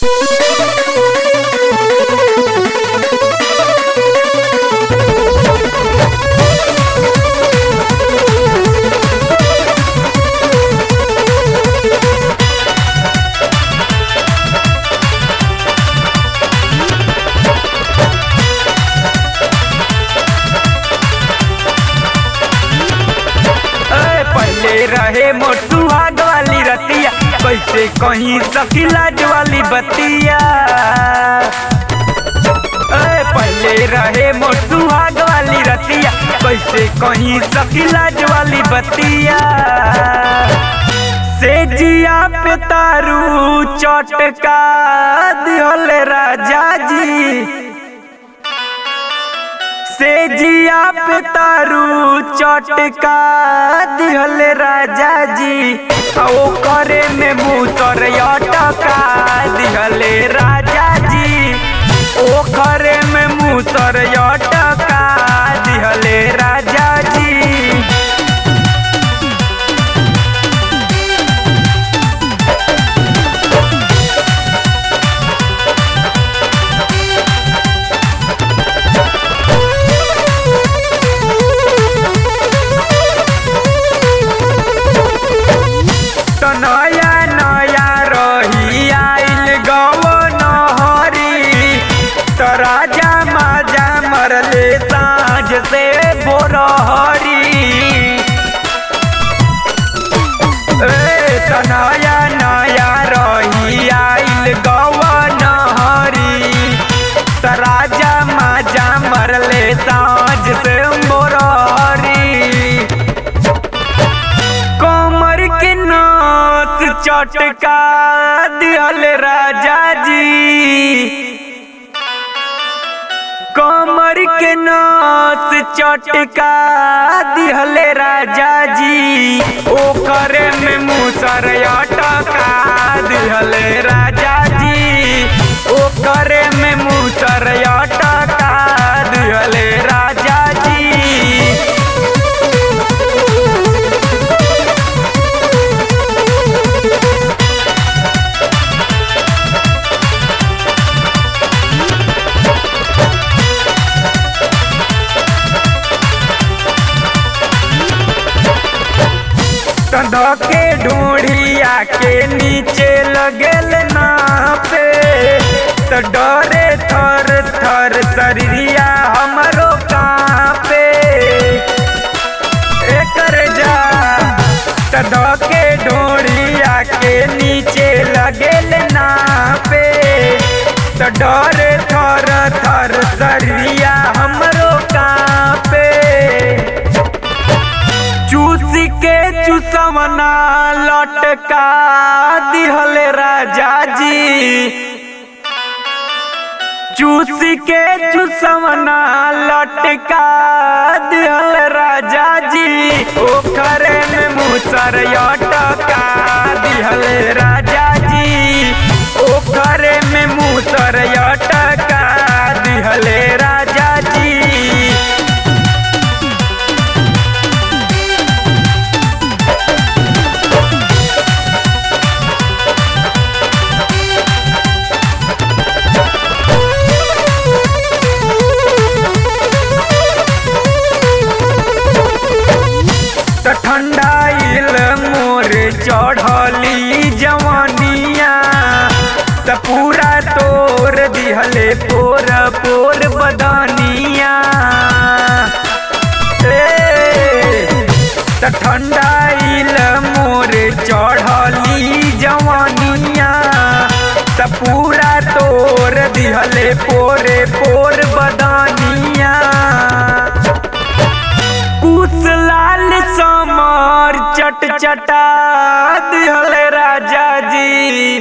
ए, पहले रहे मोर सुहाग वाली रतिया कैसे कहीं सकिलाज वाली बतिया ए, पहले रहे मोर सुहाग वाली रतिया कैसे कहीं सकिलाज वाली बतिया से जिया पे तारू चटका दिहल राजा जी से जिया पे तारू चटका दिहल राजा जी आ ओ करे में मूसर अटका दिहल राजा जी ओ करे में मूसर अटका दिहल राजा जी तो नया नया रही आइल गव नहरी तो राजा माजा मरले साँझ से बोरहरी ए तो नया नया रही आइल गव नहरी तो राजा माजा मरले साँझ से बोरहरी कमर के नाच चटका दिहल राजा जी कमर के नाच चटका दिहल राजा जी ओ करे में मूसर अटका दिहल राजा जी ओ करे में मूसर अटका दिहल राजा जी कंध के ढूढ़िया के नीचे लगल ना पे तो डरे थर थर शरीरिया हमरो कांपे एकर जा कंध के ढूढ़िया के नीचे लगल ना पे तो डरे थर थर शरीरिया हमरो कांपे चूस के चूसवना लटका दिहल राजा जी चूस के चूसवना लटका दिहल राजा जी ओखरे में मूसर अटका दिहल राजा जी ओखरे में मूसर अटका दिहल राजा जी त ठंडाइल मोर चढ़ली जवानिया त पूरा तोर दिहले पोर पोर बदनिया ए, त ठंडाइल मोर चढ़ली जवानिया त पूरा तोर दिहले पोरे पोर बदनिया कुछ लाल समर चट चटा दिहल राजा जी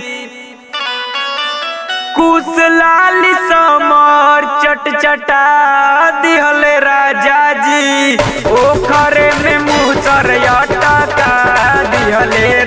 कुछ लाल समर चट चटा दिहल राजा जी ओखरे में मुसर अटका दिहले